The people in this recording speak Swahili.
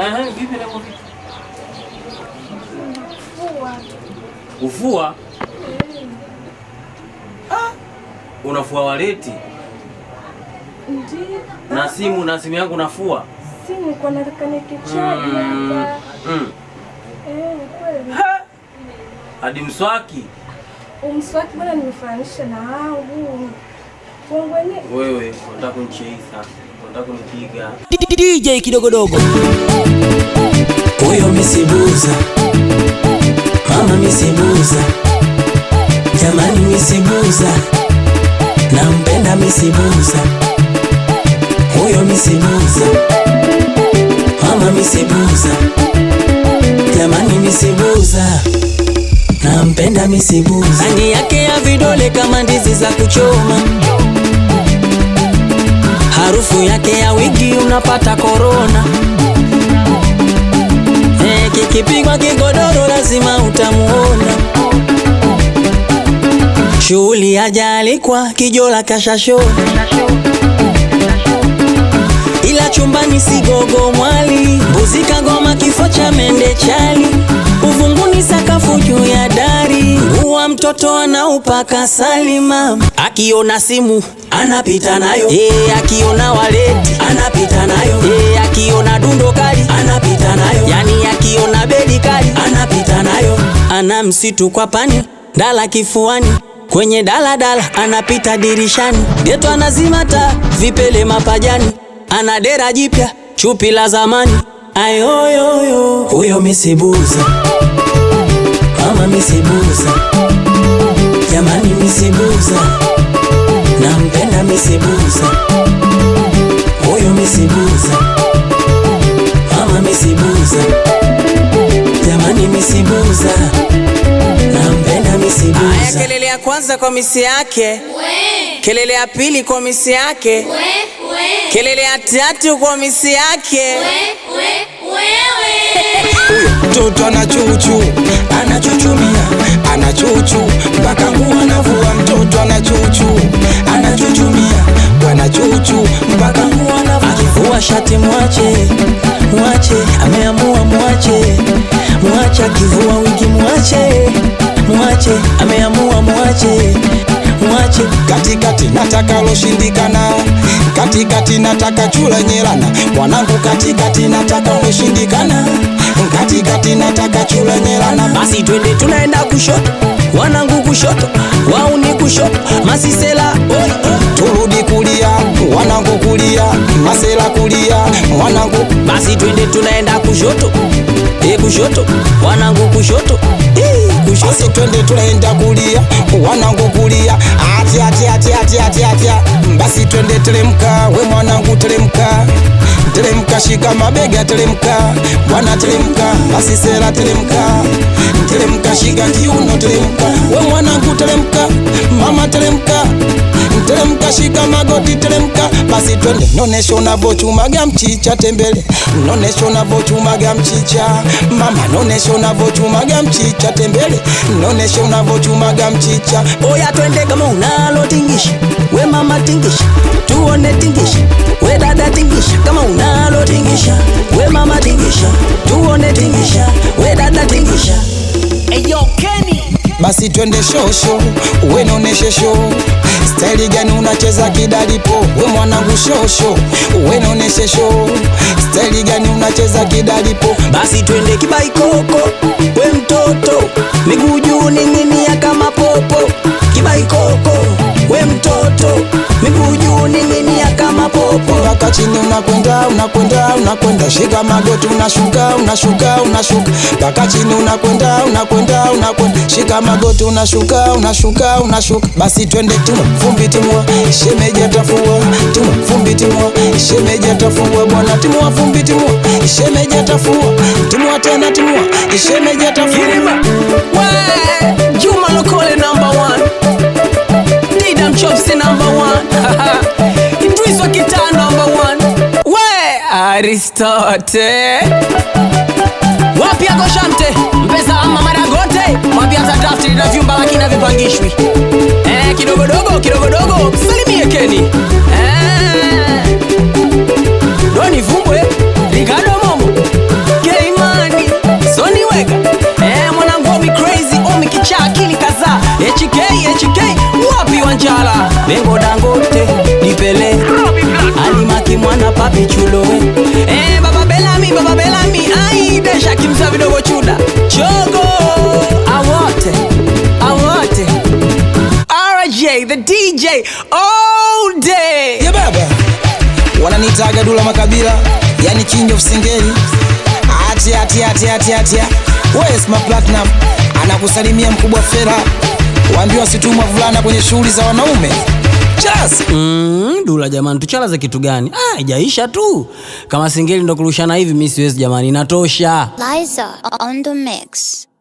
Ehe, vipi lengo vipi? Fua. Kufua? Ah, unafua waleti Ndiyo. na simu na simu yangu nafua. Si nilikuwa nataka nikichaji Mm, hapa. mm. Eh, kweli. Hadi mswaki Umswaki bwana nimefananisha na wangu. Wangu wenyewe wewe, unataka kunicheisa, unataka kunipiga. DJ kidogodogo huyo misibuza mama misibuza jamani misibuza nampenda misibuza huyo misibuza mama misibuza jamani misibuza nampenda misibuza rangi yake ya vidole kama ndizi za kuchoma harufu yake ya wigi unapata korona. Eh, kikipigwa kigodoro lazima utamuona. Shughuli hajaalikwa kijola kashashona, ila chumbani sigogo mwali, mbuzi kagoma kifo cha mende chali, uvunguni sakafu juu ya dari, nguwa mtoto anaupaka salima, akiona simu anapita nayo, eh, akiona waleti anapita nayo, eh, akiona dundo kali anapita nayo, yani akiona bedi kali anapita nayo, ana msitu kwa pani dala kifuani kwenye daladala anapita dirishani, geto anazima taa vipele mapajani, ana dera jipya chupi la zamani, ayoyoyo huyo misibuza, mama misibuza, jamani misibuza, nampenda misibuza, huyo misibuza, mama misibuza, jamani misibuza, nampenda misibuza. Aya, kelele ya kwanza kwa misi yake, kelele ya pili kwa misi yake, kelele ya tatu kwa misi yake. mtoto anachuchu anachuchumia anachuchu mpaka nguo anavua mtoto anachuchu anachuchumia bwana chuchu mpaka nguo anavua Akivua shati mwache, mwache, ameamua mwache, mwache, akivua wigi mwache, mwache, ameamua mwache, mwache. katikati nataka loshindikana katikati nataka chula nyelana mwanangu katikati nataka loshindikana katikati nataka chula nyelana Basi twende tunaenda kushoto, wanangu kushoto, wauni kushoto, masisela oi, oi. turudi kulia wanangu kulia masela kulia mwanangu Basi twende tunaenda kushoto, e kushoto, wanangu kushoto, e kushoto. basi twende tunaenda kulia wanangu kulia atia atia atia atia atia atia basi twende teremka we mwanangu teremka teremka shika mabega teremka bwana teremka basi sera teremka teremka shika kiuno teremka we mwanangu teremka mama teremka teremka shika magoti teremka basi twende nonesha unavochumaga mchicha tembele nonesha unavochumaga mchicha mama nonesha unavochumaga mchicha tembele nonesha unavochumaga mchicha Oya twende kama unalo tingisha, we mama tingisha, tuone tingisha, we dada tingisha, kama unalo tingisha, we mama tingisha, tuone tingisha, we dada tingisha. Eyo Kenny basi twende shosho we noneshe sho staili gani unacheza kidalipo we mwanangu shosho we noneshe sho staili gani unacheza kidalipo basi twende kibaikoko, we mtoto, miguu juu ning'inia kama popo. Kibaikoko, we mtoto, miguu juu ning'inia kama popo. mpaka chini unakwenda unakwenda unakwenda shika magoti unashuka unashuka unashuka mpaka chini unakwenda unakwenda unakwenda shika magoti unashuka unashuka unashuka basi twende tuma vumbi timua shemeji atafua tuma vumbi timua shemeji atafua bwana timua vumbi timua shemeji atafua timua tena timua shemeji atafua We, Juma Lokole number one. Didam Chopsy number one. Idris wa kitaa number one. We, Aristote. Wapi yako Shamte? Mpesa ama Maragote? Wapi hata draft na vyumba lakini havipangishwi. Eh, kidogodogo kidogodogo. Salimie Keni. Eh. Doni Vumbwe, Ricardo Momo. Eh, mwanangu omi crazy omi kichaa akili kadhaa HK HK wapi wanjala Bengo Dangote Dipele Alimaki mwana papi chulowe Eh, baba Belami baba Belami ai desha kimsa vidogo chuda chogo awote awote RJ the DJ all day ye baba wananitaga dula makabila yani king of singeli atia atia atia atia atia wesma platinum anakusalimia mkubwa fera waambiwa situmwa vulana kwenye shughuli za wanaume chas Mm, dula jamani, tuchala za kitu gani? Ah, ijaisha tu. Kama singeli ndo kurushana hivi, mi siwezi jamani, inatosha. Liza on the mix.